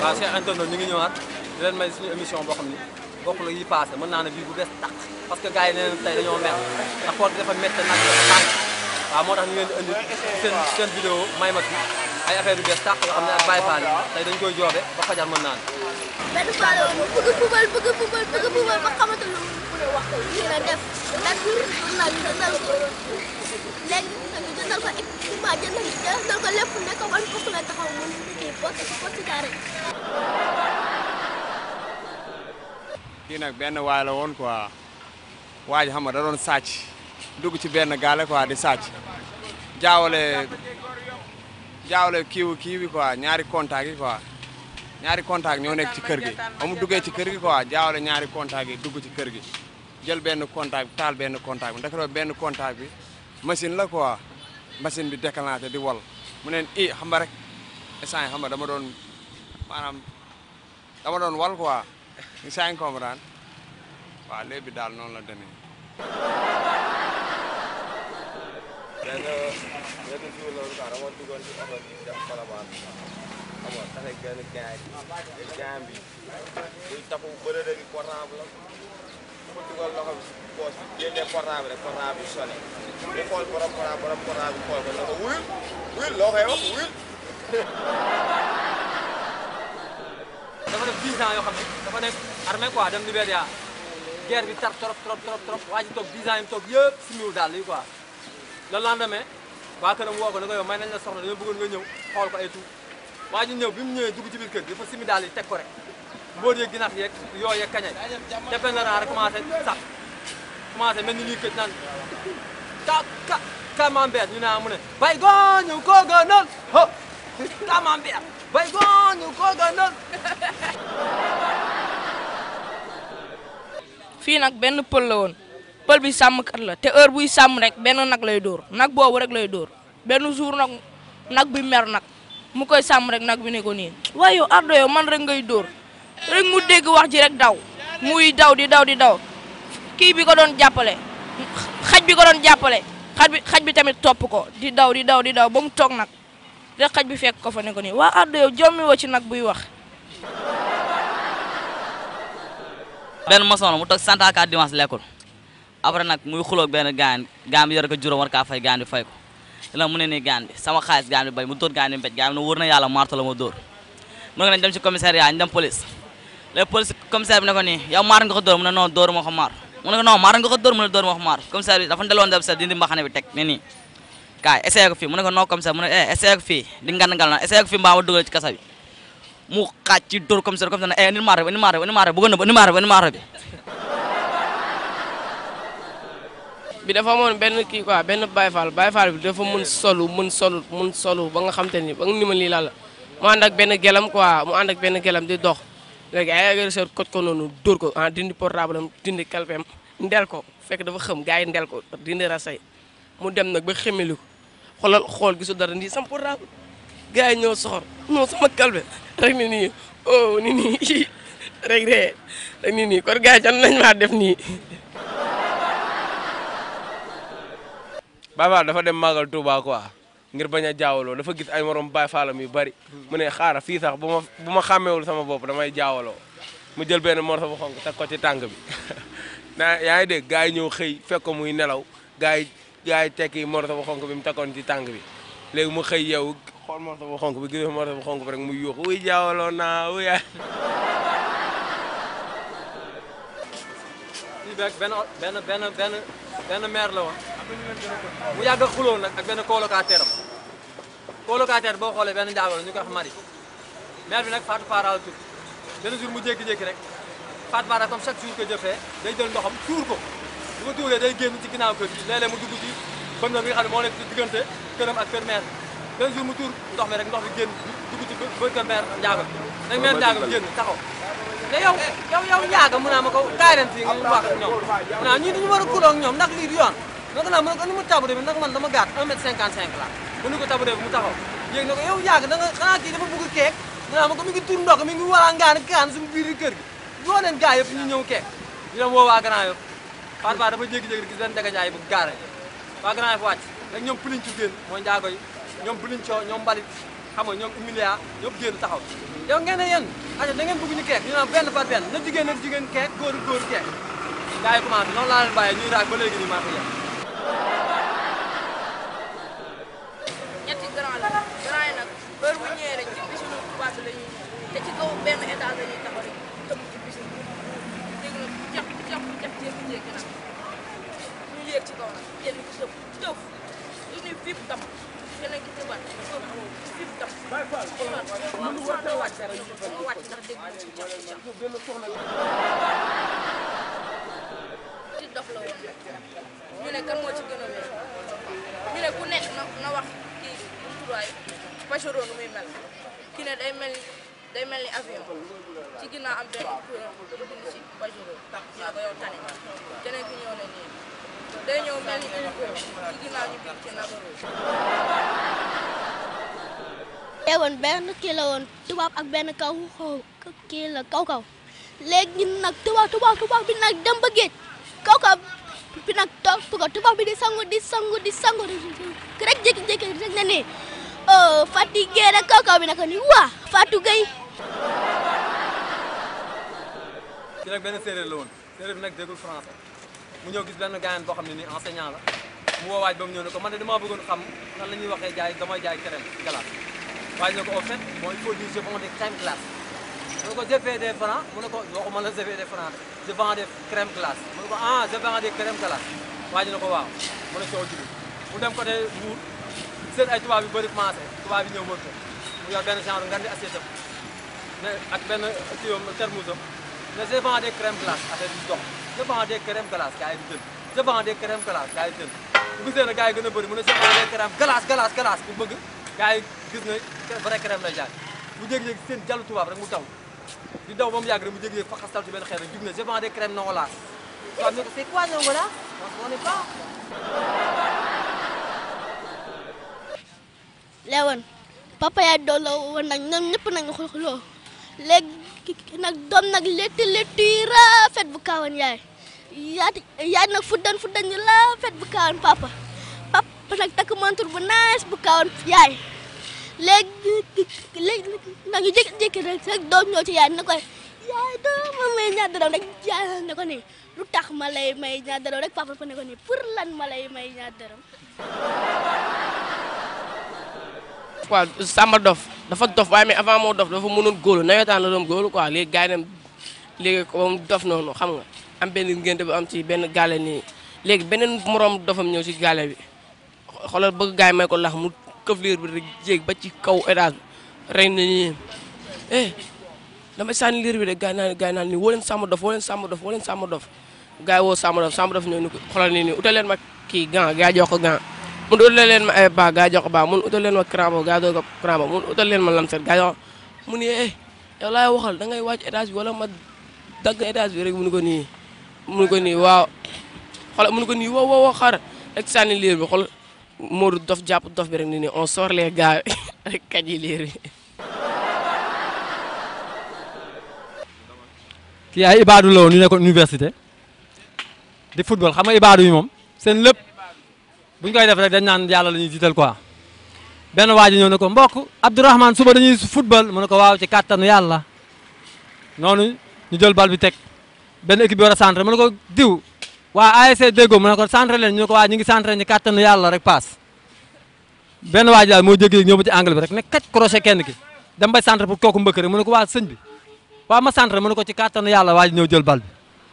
waaw Cheikh Antonio ñu ngi ñëwaat di leen may suñu émission boo xam ni bokk la yi passé mën naa ne bii bu bees tàq parce que gars yi nee nañ tey dañoo mer ndax koor gi dafa métti nag dafa tàng waaw moo tax ñu leen di indi seen seen vidéo may ma fi ay affaire yu bees tàq yoo xam ne ak Baye Fall yi tey dañ koy joobe ba fajar mën naa ne benn fois la woon bëgg fubal bëgg fubal bëgg fubal ba xamante lu mu mën a wax ko lii la def nag nag jëndal ko léegi tamit jëndal ko équipement jëndal jëndal ko lépp ne ko ban fukk la taxaw mu kii poste ko poste carré kii nag benn waay la woon quoi waa ji xam nga da doon sàcc dugg ci benn gaale quoi di sàcc jaawale jaawale kiiwu kii bi quoi ñaari contact yi quoi ñaari contact ñoo nekk ci kër gi ba mu duggee ci kër gi quoi jaawale ñaari contact yi dugg ci kër gi jël benn contact bi taal benn contact bi ndeketoo benn contact bi machine la quoi machine bi déclenché di wal mu neen i xam nga rek instant yi xam nga dama doon maanaam dama doon wal quoi instant yi comprendre waaw léegi bi daal noonu la demee. benn benn jour la woon quoi dama duggoon ci oto bi dem Colobane xam nga tax ak benn gaay gaay bi buy tapu bële léegi portable la mu dugal loxo bi si poos bi génnee portable rek portable bi sonné mu xool borom portable borom portable bi xool ko ne ko wuyul wuyul loo koy wax wuyul dafa def 10 ans yoo xam ne dafa nekk armée quoi dem Libéria guerre bi tar trop trop trop trop waa ji toog 10 ans yi mu toog yëpp simiwul daal lii quoi le lendemain waa këram woo ko ne ko yow may nañ la soxla dañoo bëggoon nga ñëw xool ko ay tout waa ji ñëw bi mu ñëwee dugg ci biir kër gi dafa simi daal yi teg ko rek mbóot yeeg ginax yeeg yoo yeeg kañay te benn raa rek commencé sax commencé mel ni ñuy këj naan ka ka camembert ñu naa mu ne bay gooñu koo gënal ho camembert bay gooñu koo gënal fii nag benn pël la woon pël bi sàmmkat la te heure buy sàmm rek benn nag lay dóor nag boobu rek lay dóor benn jour nag nag bi mer nag mu koy sàmm rek nag bi ne ko nii waaye yow ardo yow man rek ngay dóor rek mu dégg wax ji rek daw muy daw di daw di daw kii bi ko doon jàppale xaj bi ko doon jàppale xaj bi xaj bi tamit topp ko di daw di daw di daw ba mu toog nag rek xaj bi fekk ko fa ne ko nii waa ardo yow jommi woo ci nag buy wax benn maçon la mu toog sant ak dimanche lekkul après nag muy xuloog benn gaan gaan bi yor ko juróom war kaa fay gaan bi fay ko la mu ne nii gaan bi sama xaalis gaan bi bay mu dóor gaan bi mbéj gaan bi ne wóor na yàlla marto la ma dóor mu ne ko nañ dem ci commissariat ñu dem police léegi police commissaire bi ne ko nii yow maar nga ko dóor mu ne non dóor ma ko maar mu ne ko non maar nga ko dóor mu ne dóor ma ko maar commissaire bi dafa ndeloon dem sa dindi mbaxane bi teg ne nii kaay essayé ko fii mu ne ko non commissaire mu ne eh essayé ko fii di ngan ngal na essayé ko fii mbaa ma dugal ci kasa bi mu xaaj ci dóor commissaire commissaire ne eh ni maar bi ni maar bi ni maar bi bëgg na ni maar bi ni maar bi bi dafa amoon benn kii quoi benn Baye Fall Baye Fall bi dafa mën solu mën solu mën solu ba nga xam te ni ba nga ni ma lii la la mu ànd ak benn gelam quoi mu ànd ak benn gelam di dox léegi ay agresseur koj ko noonu dóor ko ah dindi portable am dindi kalpeem ndel ko fekk dafa xëm gars yi ndel ko dindi rasay mu dem nag ba xemeli ko xoolal xool gisu dara nii sama portable gars yi ñëw soxor non sama kalpe rek ni nii oh ni nii rek de rek ni nii kon gars yi can nañ maa def nii Baye Fall dafa dem màggal Touba quoi ngir bañ a jaawaloo dafa gis ay morom Baye Fallam yu bari mu ne xaaral fii sax bu ma bu ma xàmmeewul sama bopp damay jaawaloo mu jël benn morso bu xonk teg ko ci tànk bi naa yaa ngi dégg gars yi ñëw xëy fekk ko muy nelaw gars yi gars yi tekki morso bu xonk bi mu tegoon ci tànk bi léegi mu xëy yow xool morso bu xonk bi gis morso bu xonk bi rek muy yuuxu wuy jaawaloo naa wuy fii beeg benn benn benn benn benn maire la woon mu yàgg a xuloo nag ak benn colocataire am colocataire boo xoolee benn njaago la ñu koy wax mari maire bi nag Fatou Para la tudd benn jour mu jékki-jékki rek Fatou Para comme chaque jour que jëfee day jël ndoxam tuur ko bu ko tuuree day génn ci ginnaaw kër gi léeg-léeg mu dugg ci bën na bi nga xam ne moo nekk ci diggante këram ak kër maire benn jour mu tuur ndox mi rek ndox bi génn dugg ci bë kër maire njaago nag maire njaago bi génn taxaw ne yow yow yow njaaga mu naa ma ko kaay leen fii nga wax ak ñoom mu naa ñii dañu war a kuloo ak ñoom ndax lii du yoon naka naa mu ne ko ni mu tabure bi nag man dama gàtt 1 mètre 55 la mu ni ko tabure bi mu taxaw yéeg na ko yow njaaga da nga xanaa kii dafa bëgg keek mu naa ma ko mi ngi tur ndox mi ngi wala ngaan kaan suñu biir kër gi yoo leen gaa yëpp ñu ñëw keek ñu dem woo waa Grand Yoff Fatou Ba dafa jékki-jékki gis benn dagajaay bu gaare waa Grand Yoff wàcc rek ñoom pëliñ ci génn mooy njaago yi ñoom pëliñ coo ñoom mbalit xam nga ñoom Emilia ñëpp génn taxaw yow ngeen ne yéen aja da ngeen bëgg ñu keek ñu naan benn par benn na jigéen na jigéen keek góor góor keek gars yi commencé noonu laa leen bàyyee ñuy raag ba léegi nii maa ko yem ñetti grand la grand yi nag heure bu ñëwee rek ci piscine tubaab bi la ñuy te ci kaw benn étage la ñuy taxaw rek tëmb ci piscine bi léegi nag jax jax jax jékki-jékki nag ñu yéeg ci kaw nag kenn ki tëb tëf lu ñuy fiip tam keneen ki tëbaat tëf fiip tam waaw mu soxla wàcc moo wàcc ndax dégg nga ci jax jax ci dof la woon ñu ne kan moo ci gën a wér ñu ne ku nekk na na wax kii bu turaay Pajero nu muy mel kii ne day mel ni day mel ni avion ci ginnaaw am benn kuréel bu bind ci Pajero ñoo ko yow tane keneen ki ñëw ne nii day ñëw mel ni hélico ci ginnaaw ñu bind ci Nagaro te woon benn kii la woon tubaab ak benn kaw kii la kaw kaw léegi nag tubaab tubaab tubaab bi nag dem ba géej kaw kaw bi nag toog ko tubaab bi di sangu di sangu di sangu rek jékki-jékki rek ne nii oh fatigué rek kaw kaw bi nag ni waa Fatou Gueye ci nag benn séeréer la woon séeréer bi nag déggul français mu ñëw gis benn gaayan boo xam ne nii enseignant la mu woo waaj ba mu ñëw ne ko man de damaa bëggoon xam nan la ñuy waxee jaay damay jaay crème glace waaj ne ko au fait bon il faut dire je vends des crème glace mu ne ko je fais des francs mu ne ko waxuma la je fais des francs je vends des crème glace mu ne ko ah je vends des crème glace waaj ne ko waaw mu ne coow jibi mu dem côté Mbour seen ay tubaab yu bëri commencé tubaab yi ñëw wër ko mu yor benn genre ngan di assiette am ne ak benn kiyom termusam ne je vends des crème glace affaire bi dox je vends des crème glace gars yi di jël je vends des crème glace gars yi di jël bu gisee ne gars yi gën a bëri mu ne je vends des crème glace glace glace bu bëgg gars yi gis ne vrai crème lay jaay mu jékki-jékki seen jàllu tubaab rek mu daw di daw ba mu yàgg rek mu jékki-jékki fa xastal ci benn xeer rek jug ne je vends des crème nongolas tubaab ne ko c'est quoi nongolas on ne pas lewoon papa yaay doon la woon nag ñoom ñëpp nañu xuloo léegi nag doom nag létti létti yi rafet bu kaawan yaay yaati yaay nag fuddan fuddan ñu rafet bu kaawan papa papa nag takk montre bu nice bu kaawan yaay léegi léegi nag ñu jékki-jékki rek rek doom ñëw ci yaay ne ko yaay doom ma may ñaar dërëm rek yaay ne ko nii lu tax ma lay may ñaar dërëm rek papa ne ko nii pour lan ma lay may ñaar dërëm quoi Samba dof dafa dof waaye mais avant moo dof dafa mënoon góolu nawetaan la doon góolu quoi léegi gars yi dem léegi ko mu dof noonu xam nga am benn ngénte bu am ci benn gaale nii léegi beneen moroom dofam ñëw ci gaale bi xoolal bëgg gars yi may ko lax mu këf liir bi rek jéeg ba ci kaw étage bi rey na nii eh damay sànni liir bi de gars yi naan gars yi naan nii woo leen Samba dof woo leen Samba dof woo leen Samba dof gars yi woo Samba dof Samba dof ñëw ni ko xoolal nii nii utal leen ma kii gant gars yi jox ko gant mun utal leen ma ay baa gaa jox ko baa mun utal leen ma crambo gaa jox ko crambo mun utal leen ma lamset gaa jox mu ni eh yow laay waxal da ngay wàcc étage bi wala ma dagg étage bi rek mu ni ko nii mu ni ko nii waaw xoolal mu ni ko nii wow wow xar rek sànni liir bi xool Modou dof jàpp dof bi rek ni nii on sort les gars rek kaj yi liir bi kii ay ibaadu la woon ñu nekkoon université di football xam nga ibaadu yi moom seen lépp bu ñu koy def rek dañ naan yàlla la ñuy jiital quoi benn waa ji ñëw ne ko mbokk Abdourahmane suba dañuy football mu ne ko waaw ci kàttanu yàlla noonu ñu jël bal bi teg benn équipe bi war a centré mu ne ko diw waa ASC Déggo mu ne ko centré leen ñu ne ko waa ñu ngi centré ñu kàttanu yàlla rek paas benn waa ji daal moo jékki ñëw ba ci angle bi rek ne kaj crochet kenn ki dem bay centré pour kooku mbëkk rek mu ne ko waa sëñ bi waa ma centré mu ne ko ci kàttanu yàlla waa ji ñëw jël bal bi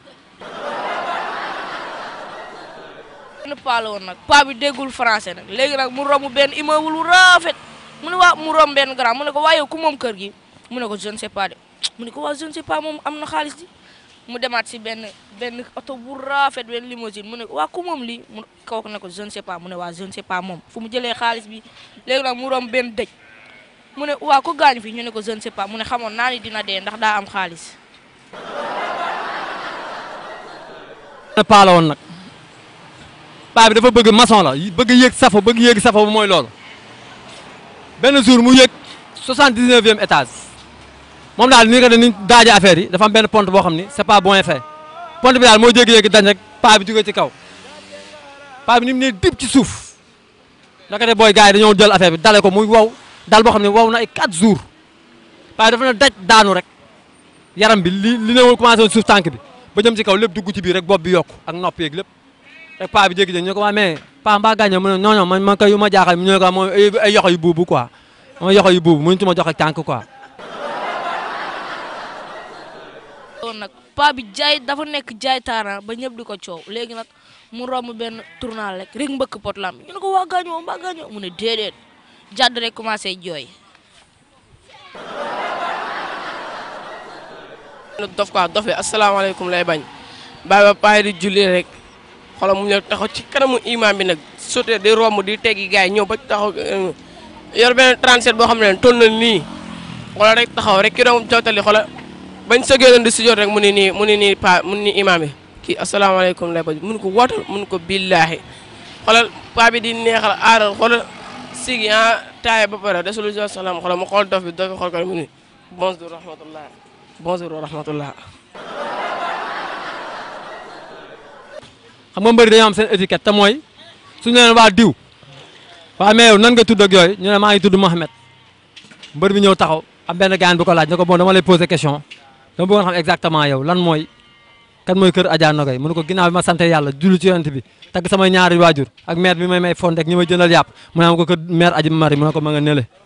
benn paa la woon nag paa bi déggul français nag léegi nag mu romb benn immeuble bu rafet mu ne waa mu romb benn grand mu ne ko waa yow ku moom kër gi mu ne ko je ne sais pas de mu ne ko waa je ne sais pas moom am na xaalis di mu demaat si benn benn oto bu rafet benn limousine mu ne ko waa ku moom lii mu kooku ne ko je ne sais pas mu ne waa je ne sais pas moom fu mu jëlee xaalis bi léegi nag mu romb benn dëj mu ne waa ko gaañu fi ñu ne ko je ne sais pas mu ne xamoon naa ni dina dee ndax daa am xaalis benn paa la woon nag paa bi dafa bëgg maçon la bëgg yéeg safo bëgg yéeg safo bu mooy loolu benn jour mu yéeg 79e étage moom daal ni nga ni daaje affaire yi dafa am benn pont boo xam ni c'est pas bien fait pont bi daal moo jékki-jékki dañ rek paa bi jógee ci kaw paa bi ni mu ne dib ci suuf naka de booy gars yi dañoo jël affaire bi dale ko muy wow dal boo xam ne wow na ay 4 jours paa dafa na daj daanu rek yaram bi li li ne woon commencé woon suuf tànk bi ba jëm ci kaw lépp dugg ci biir rek bopp bi yokku ak nopp yeeg lépp rek paa bi jékki-jékki ñu ko waa mais paa mbaa gaañoo mu ne non non man man kay yu ma jaaxal ñu ne ko moom ay ay yoxo yu buubu quoi ma yoxo yu buubu mënuñu ma jox ak tànk quoi. loolu nag paa bi jaay dafa nekk jaay taaraan ba ñëpp di ko coow léegi nag mu romb benn tournal rek rek mbëkk pot lamb ñu ne ko waa gaañoo mbaa gaañoo mu ne déedéet jàdd rek commencé jooy. dof quoi dof bi asalaamaaleykum lay bañ bàyyi ba paay di julli rek xoolal mu ñëw taxaw ci kanamu imam bi nag sote di romb di teggi gars yi ñëw ba taxaw yor benn 37 boo xam ne toll na nii xoolal rek taxaw rek ki doon jottali xoolal bañ sëgee doon di si jot rek mu ne nii mu ne nii pa mu ne nii imam bi kii asalaamaaleykum lay bañ mun ko wootal mun ko billaahi xoolal paa bi di neexal aaral xoolal sigi ah taaye ba pare desul salaam xoolal mu xool dof bi dof bi xool ko mu ni bonjour rahmatullah bonjour wa rahmatullah xam nga mbëri dañoo am seen étiquette te mooy suñu leen waa diw waa mais yow nan nga tudd ak yooyu ñu ne maa ngi tudd Mohamed mbër bi ñëw taxaw am benn gaan bu ko laaj ne ko bon dama lay poser question dama bëggoon xam exactement yow lan mooy kan mooy kër Adja Nogaye mu ne ko ginnaaw bi ma sant yàlla julli ci yonent bi tagg samay ñaari waajur ak maire bi may may fond ak ñi may jëndal yàpp mu ne ko kër maire Adji Mari mu ne ko ma nga nele